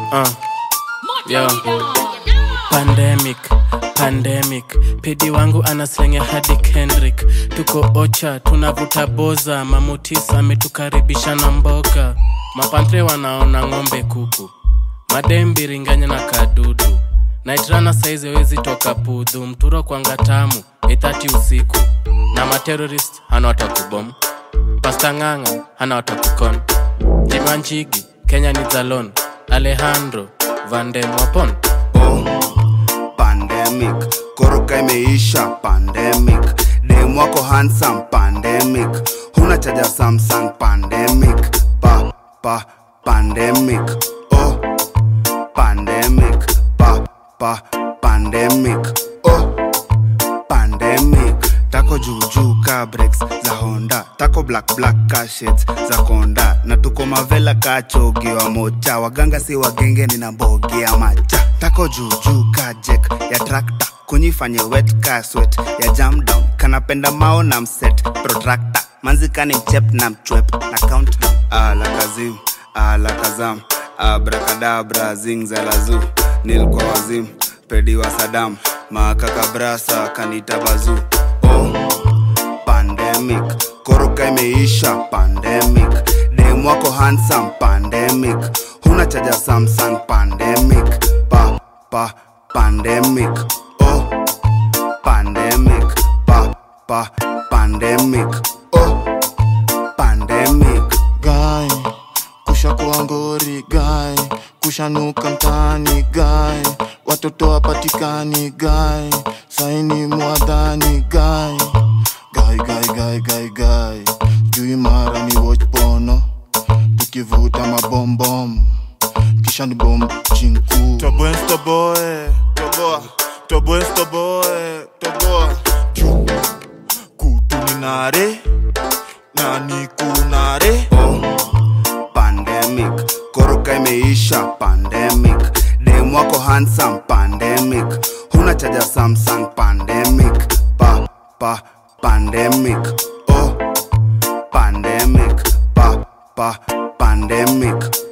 uh. Yo. Pandemic, pandemic, pidi wangu anaslenge hadi Kendrick. Tuko ocha, tunavuta boza, mamutisa ametukaribisha na mboga. Mapantre wanaona ng'ombe kuku, madembi ringanya na kadudu. Naitrana saizi wezi toka pudhu, mturo kwanga tamu, ithati usiku. Na materorist hana watakubom, pasta ng'ang'a hana watakukon. Jima Njigi, Kenya ni Zalon, Alejandro Vandem Wapon. oh, pandemic koroka imeisha pandemic dem wako handsome pandemic huna chaja samsung pandemic pa pa pandemic oh pandemic pa pa pandemic oh pandemic tako juujuu ka breaks za honda tako black black ka shades za konda na tuko mavela ka chogi wa mocha waganga si wagenge nina mbogi ya macha tako juujuu ka jek ya trakta kunyifanye wet ka swet ya jam down kanapenda mao na mset protractor manzikani mchep na mchwep na countdown ala kazim ala kazam abrakadabra zingzalazu nilkwa wazim pedi wa sadam makakabrasa kanita bazu oh, pandemic koroka imeisha pandemic dem wako handsome pandemic huna chaja samsung pandemic pa pa pandemic oh pandemic pa pa pandemic oh pandemic guy kusha kuwa ngori guy kushanuka mtaani guy watoto wapatikani guy saini mwadhani guy guy guy guy guy guy jui mara ni watch pono tukivuta mabombom kisha ni bom chinku toboe toboe toboa toboe toboe toboa juu kutuninare nani kunare oh, pandemic koroka imeisha pandemic dem wako handsome pandemic huna chaja samsung pandemic pa pa pandemic oh pandemic pa pa pandemic